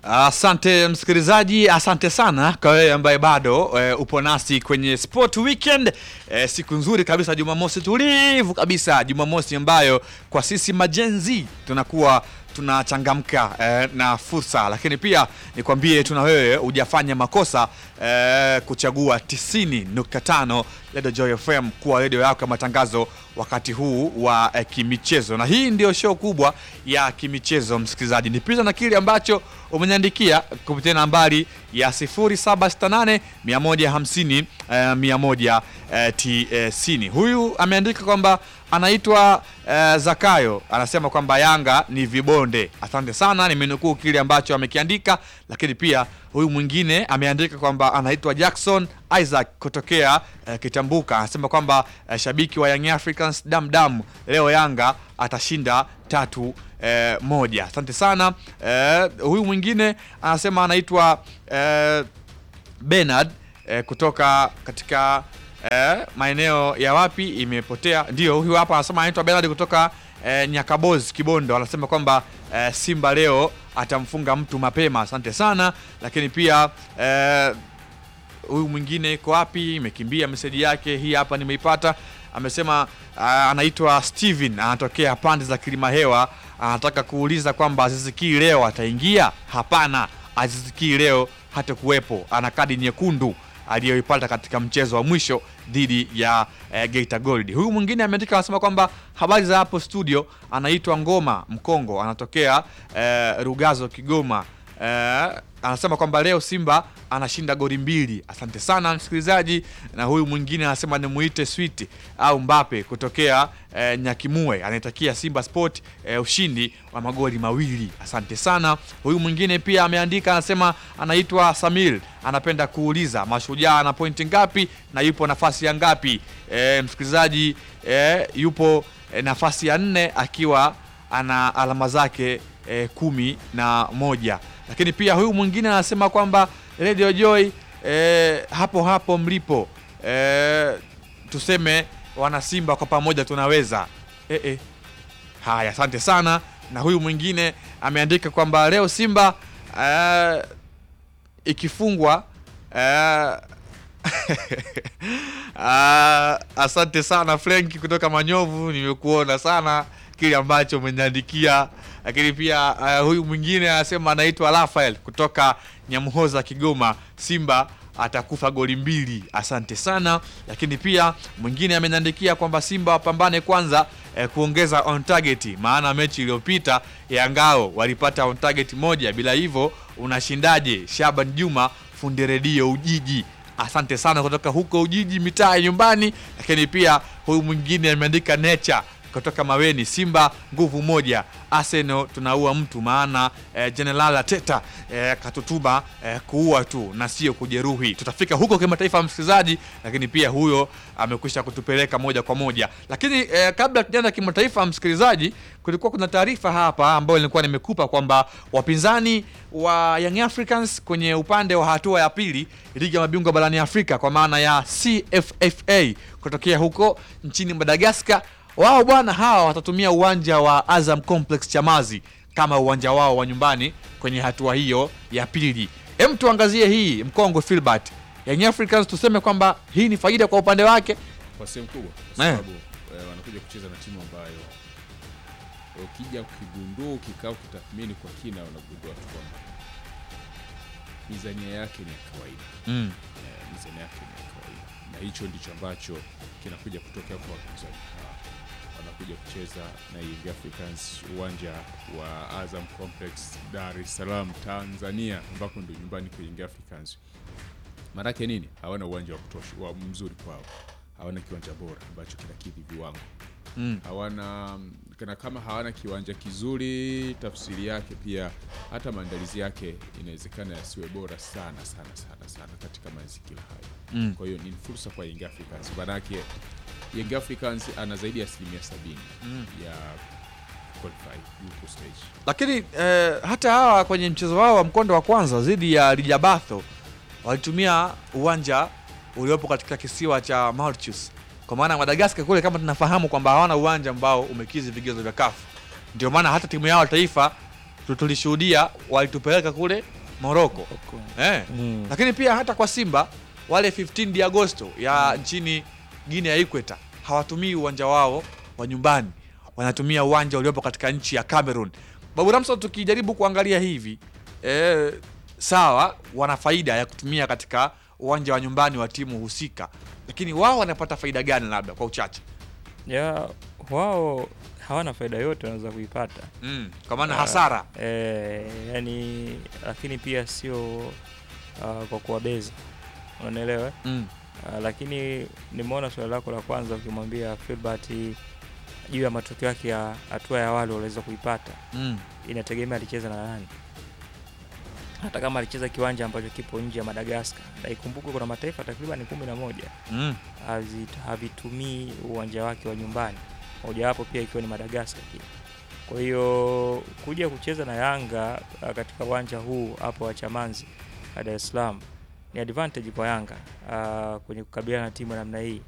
Asante msikilizaji, asante sana kwa wewe ambaye bado e, upo nasi kwenye Sport Weekend. E, siku nzuri kabisa, Jumamosi tulivu kabisa, Jumamosi ambayo kwa sisi majenzi tunakuwa tunachangamka eh, na fursa, lakini pia nikwambie tuna wewe hujafanya makosa eh, kuchagua 90.5 Radio Joy FM kuwa redio yako ya matangazo wakati huu wa eh, kimichezo, na hii ndio show kubwa ya kimichezo. Msikilizaji, nipita na kile ambacho umeniandikia kupitia nambari ya 0768 150 eh, 190. Huyu ameandika kwamba anaitwa eh, Zakayo anasema kwamba Yanga ni vibonde. Asante sana, nimenukuu kile ambacho amekiandika, lakini pia huyu mwingine ameandika kwamba anaitwa Jackson Isaac kutokea eh, Kitambuka anasema kwamba eh, shabiki wa Young Africans damdam, leo Yanga atashinda tatu eh, moja. Asante sana. Eh, huyu mwingine anasema anaitwa eh, Bernard eh, kutoka katika eh, maeneo ya wapi imepotea. Ndio huyu hapa anasema anaitwa Bernard kutoka eh, Nyakaboz Kibondo, anasema kwamba eh, Simba leo atamfunga mtu mapema. Asante sana, lakini pia eh, huyu mwingine iko wapi? Imekimbia meseji yake, hii hapa nimeipata. Amesema uh, anaitwa Steven, anatokea pande za Kilima Hewa, anataka kuuliza kwamba Aziziki leo ataingia? Hapana, Aziziki leo hata kuwepo, ana kadi nyekundu aliyoipata katika mchezo wa mwisho dhidi ya eh, Geita Gold. Huyu mwingine ameandika anasema kwamba habari za hapo studio, anaitwa Ngoma Mkongo, anatokea eh, Rugazo Kigoma. Eh, anasema kwamba leo Simba anashinda goli mbili. Asante sana msikilizaji. Na huyu mwingine anasema nimuite Sweet au Mbape kutokea eh, Nyakimue, anaitakia Simba Sport eh, ushindi wa magoli mawili. Asante sana. Huyu mwingine pia ameandika anasema anaitwa Samir, anapenda kuuliza Mashujaa ana pointi ngapi na yupo nafasi ya ngapi? Eh, msikilizaji eh, yupo eh, nafasi ya nne akiwa ana alama zake eh, kumi na moja lakini pia huyu mwingine anasema kwamba Radio Joy eh, hapo hapo mlipo eh, tuseme wana Simba kwa pamoja tunaweza eh, eh. Haya, asante sana. Na huyu mwingine ameandika kwamba leo Simba eh, ikifungwa eh, ah, asante sana Frank kutoka Manyovu, nimekuona sana kile ambacho umeniandikia lakini pia uh, huyu mwingine anasema anaitwa Rafael kutoka Nyamhoza Kigoma, Simba atakufa goli mbili. Asante sana. Lakini pia mwingine ameniandikia kwamba Simba wapambane kwanza eh, kuongeza on target, maana mechi iliyopita ya ngao walipata on target moja, bila hivyo unashindaje? Shaban Juma fundi redio Ujiji Asante sana kutoka huko Ujiji, mitaa ya nyumbani. Lakini pia huyu mwingine ameandika nature kutoka Maweni, Simba nguvu moja, Arsenal tunaua mtu, maana eh, General Ateta eh, katutuma eh, kuua tu na sio kujeruhi. Tutafika huko kimataifa, msikilizaji, lakini pia huyo amekwisha kutupeleka moja kwa moja. Lakini eh, kabla tujaenda kimataifa, msikilizaji, kulikuwa kuna taarifa hapa ambayo nilikuwa nimekupa kwamba wapinzani wa Young Africans kwenye upande wa hatua ya pili ligi ya mabingwa barani Afrika kwa maana ya CFFA kutokea huko nchini Madagascar wao bwana hawa watatumia uwanja wa Azam Complex Chamazi kama uwanja wao wa nyumbani kwenye hatua hiyo ya pili. Hem, tuangazie hii Mkongo Filbert. Young Africans tuseme kwamba hii ni faida kwa upande wake kwa sehemu kubwa, kwa Eh. sababu eh, wanakuja kucheza na timu ambayo ukija ukigundua ukikaa ukitathmini kwa kina, unagundua tu kwamba mizania yake ni ya kawaida mm. eh, mizania yake ni ya kawaida, na hicho ndicho ambacho kinakuja kutokea kwa wapinzani hawa. Wanakuja kucheza na Young Africans uwanja wa Azam Complex Dar es Salaam Tanzania, ambako ndio nyumbani kwa Young Africans. Maanake nini? Hawana uwanja wa kutosha wa mzuri kwao, hawana kiwanja bora ambacho kinakidhi viwango Mm. hawana kana kama hawana kiwanja kizuri, tafsiri yake pia hata maandalizi yake inawezekana yasiwe bora sana sana sana sana katika mazingira hayo. Mm. Kwa hiyo ni fursa kwa Young Africans, manake Young Africans ana zaidi ya asilimia sabini Mm. ya qualify yuko stage. Lakini eh, hata hawa kwenye mchezo wao wa mkondo wa kwanza dhidi ya Lijabatho walitumia uwanja uliopo katika kisiwa cha Mauritius, kwa maana Madagascar kule kama tunafahamu kwamba hawana uwanja ambao umekizi vigezo vya kafu. Ndio maana hata timu yao ya taifa tu- tulishuhudia walitupeleka kule Morocco eh. Mm. Lakini pia hata kwa Simba wale 15 de Agosto ya nchini Guinea ya Ikweta hawatumii uwanja wao wa nyumbani, wanatumia uwanja uliopo katika nchi ya Cameroon. Babu Ramso, tukijaribu kuangalia hivi eh, sawa, wana faida ya kutumia katika uwanja wa nyumbani wa timu husika, lakini wao wanapata faida gani? Labda kwa uchache ya wao hawana faida yote wanaweza kuipata mm, kwa maana Ah, hasara eh, yani lakini pia sio uh, kwa kuwabeza unanielewa mm, uh, lakini nimeona swali lako la kwanza ukimwambia Filbert juu ya matokeo yake ya hatua ya awali waliweza kuipata mm, inategemea alicheza na nani hata kama alicheza kiwanja ambacho kipo nje ya Madagaskar na ikumbuke kuna mataifa takriban kumi na moja mm, hazi- havitumii uwanja wake wa nyumbani, mojawapo pia ikiwa ni Madagaskar pia. Kwa hiyo kuja kucheza na Yanga uh, katika uwanja huu hapo wa Chamanzi uh, Dar es Salaam ni advantage kwa Yanga uh, kwenye kukabiliana na timu ya namna hii